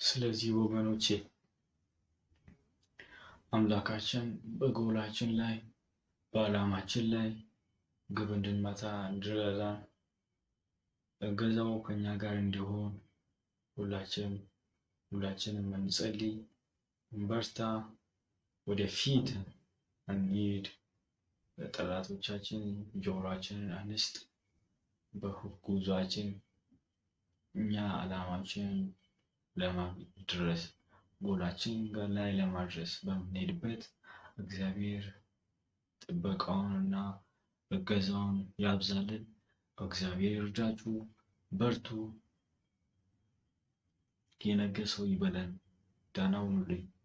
ስለዚህ ወገኖቼ አምላካችን በጎላችን ላይ በዓላማችን ላይ ግብ እንድንመታ እንዲረዳን እገዛው ከኛ ጋር እንዲሆን ሁላችንም ሁላችንም እንጸልይ፣ እንበርታ፣ ወደፊት እንሂድ። ጠላቶቻችን ጆሮአችንን አንስጥ። በጉዟችን እኛ ዓላማችን ለማድረስ ጎላችን ላይ ለማድረስ በምንሄድበት እግዚአብሔር ጥበቃውንና እገዛውን ያብዛልን። እግዚአብሔር እርዳችሁ፣ በርቱ። የነገ ሰው ይበለን። ደህና ሁኑልኝ።